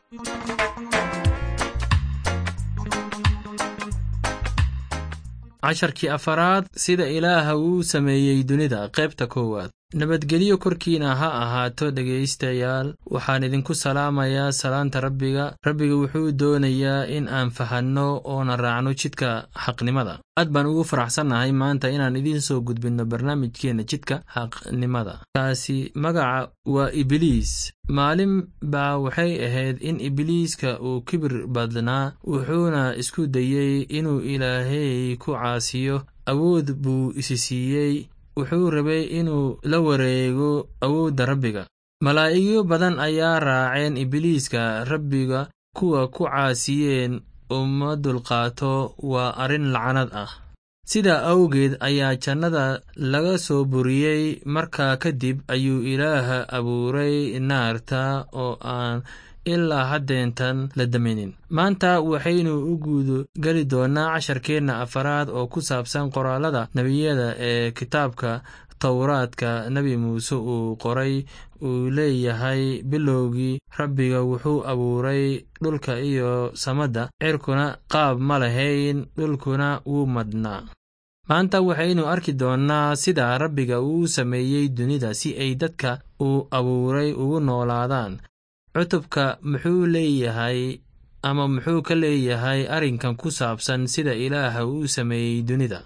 casharkii afaraad sida ilaaha uu sameeyey dunida qaybta koowaad nabadgelyo korkiina ha ahaato dhegaystayaal waxaan idinku salaamayaa salaanta rabbiga rabbiga wuxuu doonayaa in aan fahanno oona raacno jidka xaqnimada aad baan ugu faraxsannahay maanta inaan idiin soo gudbinno barnaamijkeenna jidka xaqnimada kaasi magaca waa ibliis maalin baa waxay ahayd in ibliiska uu kibir badnaa wuxuuna isku dayey inuu ilaahay ku caasiyo awood buu isi siiyey wuxuu rabay inuu la wareego awoodda rabbiga malaa'igyo badan ayaa raaceen ibliiska rabbiga kuwa ku caasiyeen uma dulqaato waa arrin lacnad ah sidaa awgeed ayaa jannada laga soo buriyey markaa kadib ayuu ilaaha abuuray naarta oo aan ilaa haddeentan la damaynin maanta waxaynu u guudo geli doonnaa casharkeenna afaraad oo ku saabsan qoraallada nebiyada ee kitaabka towraadka nebi muuse uu qoray uu leeyahay bilowgii rabbiga wuxuu abuuray dhulka iyo samadda cirkuna qaab ma lahayn dhulkuna wuu madhnaa maanta waxaynu arki doonnaa sida rabbiga uu sameeyey dunida si ay dadka uu abuuray ugu noolaadaan cutubka muxuu leeyahay ama muxuu ka leeyahay arrinkan ku saabsan sida ilaaha uu sameeyey dunida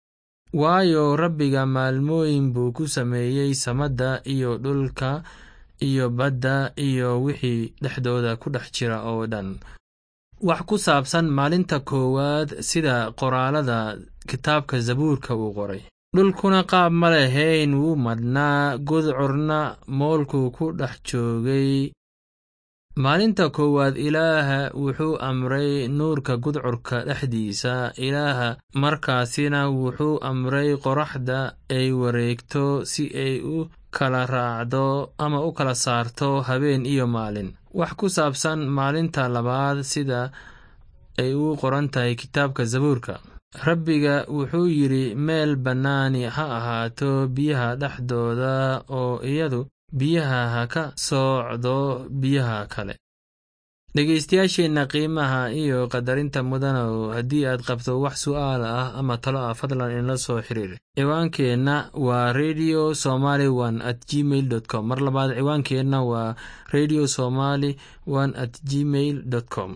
waayo rabbiga maalmooyin buu ku sameeyey samadda iyo dhulka iyo badda iyo wixii dhexdooda ku dhex jira oo dhan wax ku saabsan maalinta koowaad sida qoraalada kitaabka zabuurka uu qoray dhulkuna qaab ma lahayn wuu madhnaa gudcurna moolkuu ku dhex joogay maalinta koowaad ilaaha wuxuu amray nuurka gudcurka dhexdiisa ilaaha markaasina wuxuu amray qoraxda ay wareegto si ay u kala raacdo ama u kala saarto habeen iyo maalin wax ku saabsan maalinta labaad sida ay u qoran tahay kitaabka zabuurka rabbiga wuxuu yidhi meel bannaani ha ahaato biyaha dhexdooda oo iyadu biyaha ha ka soocdo biyaha kale dhegaystayaasheenna qiimaha iyo qadarinta mudanow haddii aad qabto wax su'aal ah ama talo ah fadlan inla soo xiriir ciwaankeenna waa radio somaly one at gmail dot com mar labaad ciwaankeenna waa radio somaly one at gmail dot com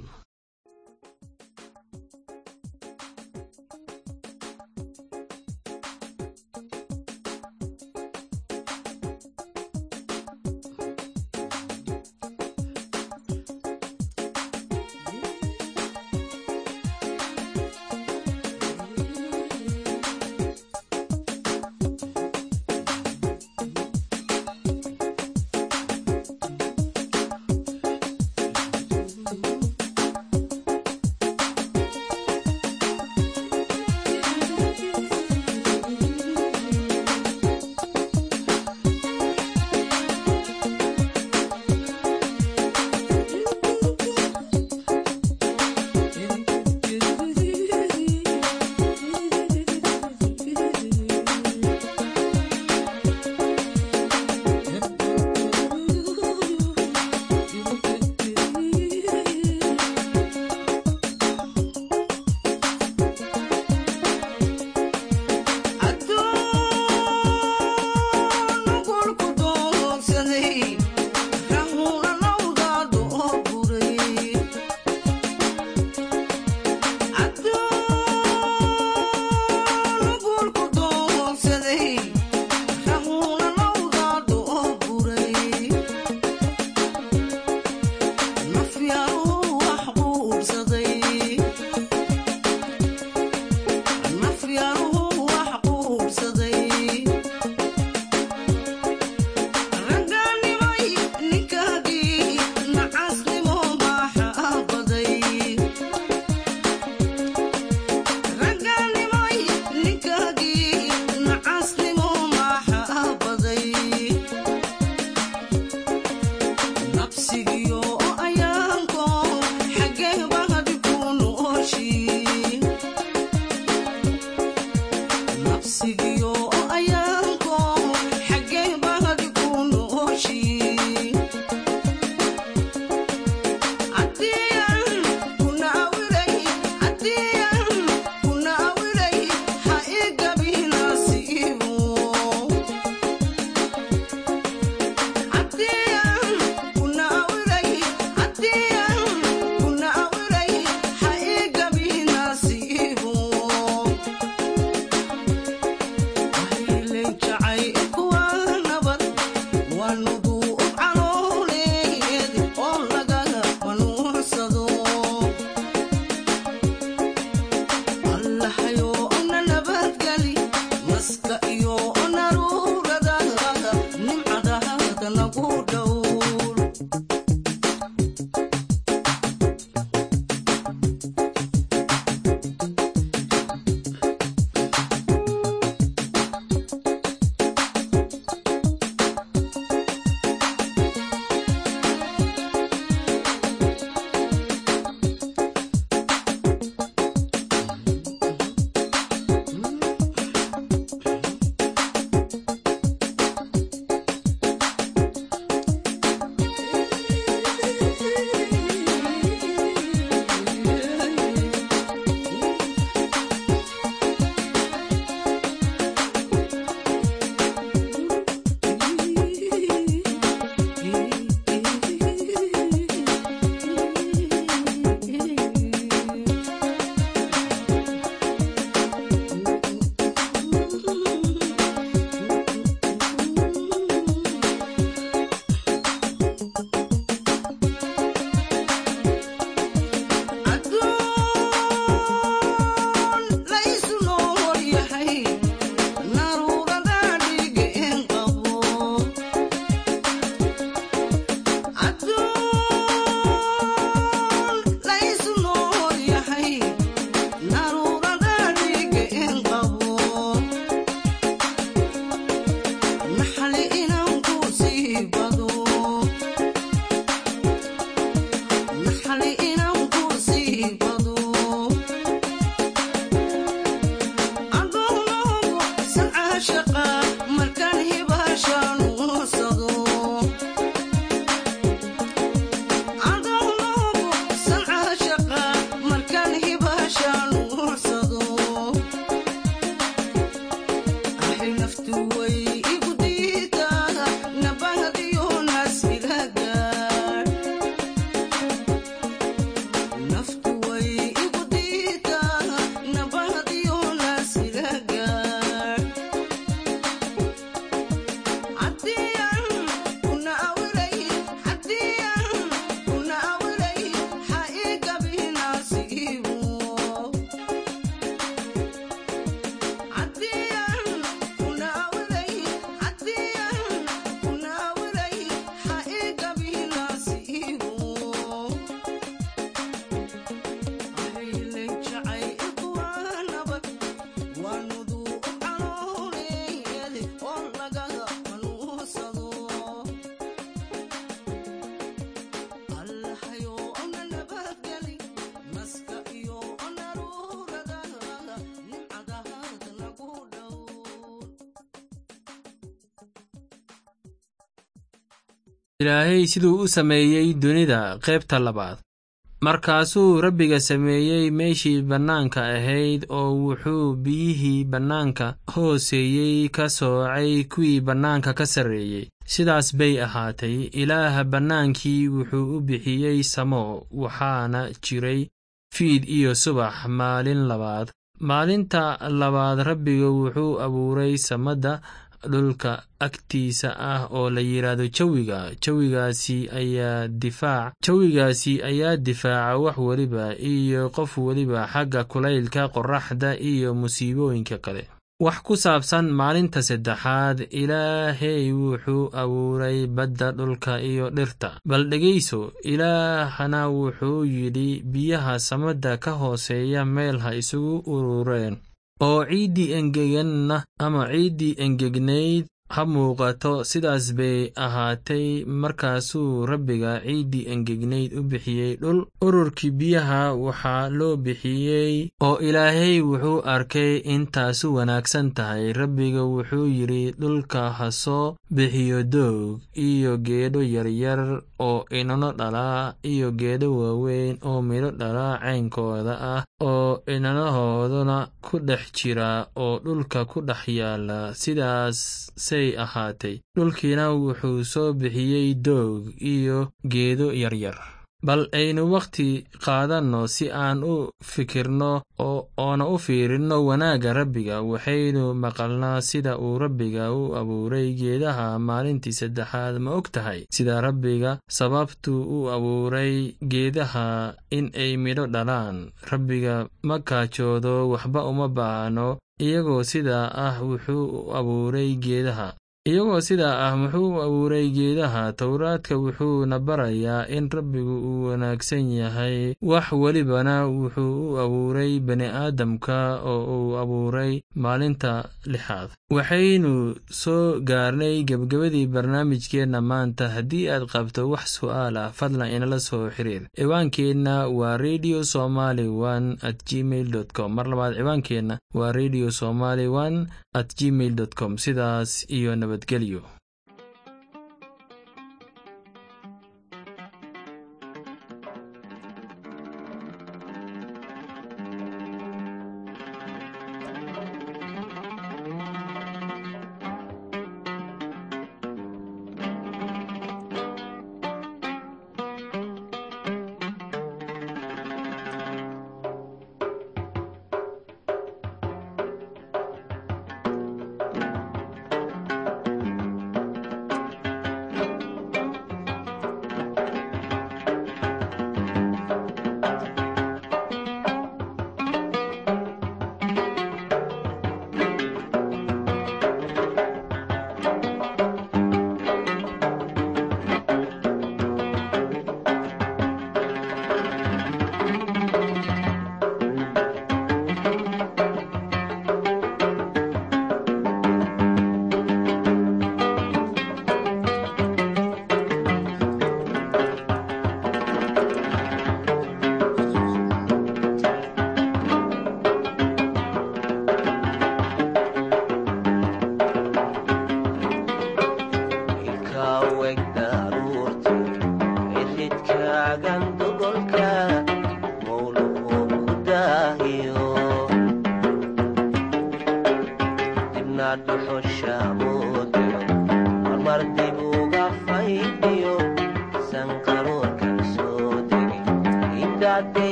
ilaahay siduu u sameeyey dunida qaybta labaad markaasuu rabbiga sameeyey meeshii bannaanka ahayd oo wuxuu biyihii bannaanka hooseeyey ka soocay kuwii bannaanka ka sarreeyey sidaas bay ahaatay ilaaha bannaankii wuxuu u bixiyey samo waxaana jiray fiid iyo subax maalin labaad maalinta labaad rabbiga wuxuu abuuray samadda dhulka agtiisa ah oo la yidhaahdo jawiga jawigaasi ayaa difaac jawigaasi ayaa difaaca wax weliba iyo qof weliba xagga kulaylka qorraxda iyo musiibooyinka kale wax ku saabsan maalinta saddexaad ilaahey wuxuu abuuray badda dhulka iyo dhirta bal dhegayso ilaahna wuxuu yidhi biyaha samadda ka hooseeya meel ha isugu urureen oo ciiddii engeganna ama ciiddii engegnayd ha muuqato sidaas bay ahaatay markaasuu rabbiga ciiddii engegnayd u bixiyey dhul ururkii biyaha waxaa loo bixiyey oo ilaahay wuxuu arkay intaasu wanaagsan tahay rabbiga wuxuu yidhi dhulka ha soo bixiyo doog iyo geedho yaryar oo inano dhalaa iyo geedho waaweyn oo midho dhalaa caynkooda ah oo inanahooduna ku dhex jira oo dhulka ku dhex yaala sidaas say ahaatay dhulkiina wuxuu soo bixiyey doog iyo geedo yaryar bal aynu wakhti qaadanno si aan u fikirno oona u fiirinno wanaagga rabbiga waxaynu maqalnaa sida uu rabbiga u abuuray geedaha maalintii saddexaad ma og tahay sida rabbiga sababtuu u abuuray geedaha in ay midho dhalaan rabbiga ma kaajoodo waxba uma baahno iyagoo sidaa ah wuxuu u abuuray geedaha iyagoo sidaa ah muxuu u abuuray geedaha towraadka wuxuuna barayaa in rabbigu uu wanaagsan yahay wax welibana wuxuu u abuuray bini'aadamka oo uu abuuray maalinta lixaad waxaynu soo gaarnay gebgebadii barnaamijkeenna maanta haddii aad qabto wax su'aal ah fadlan inala soo xiriir ciwaankeenna waa radio somaly one at gmail dot com mar labaad ciwaankeenna waa radio somaly one at gmail dot com sidaas iyo nabadgelyo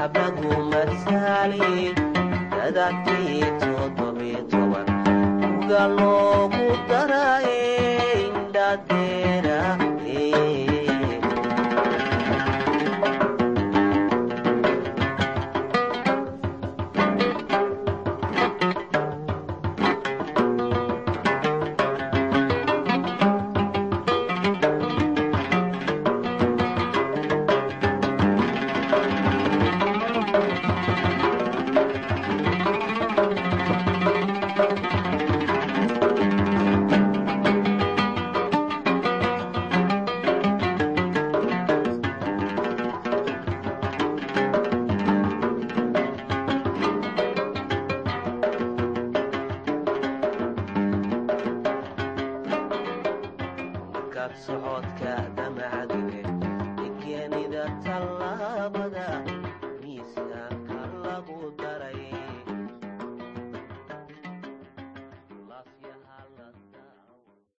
lagu masaali dadakii toddobiyo toban uga loogu daraye indhadeera socodka damaca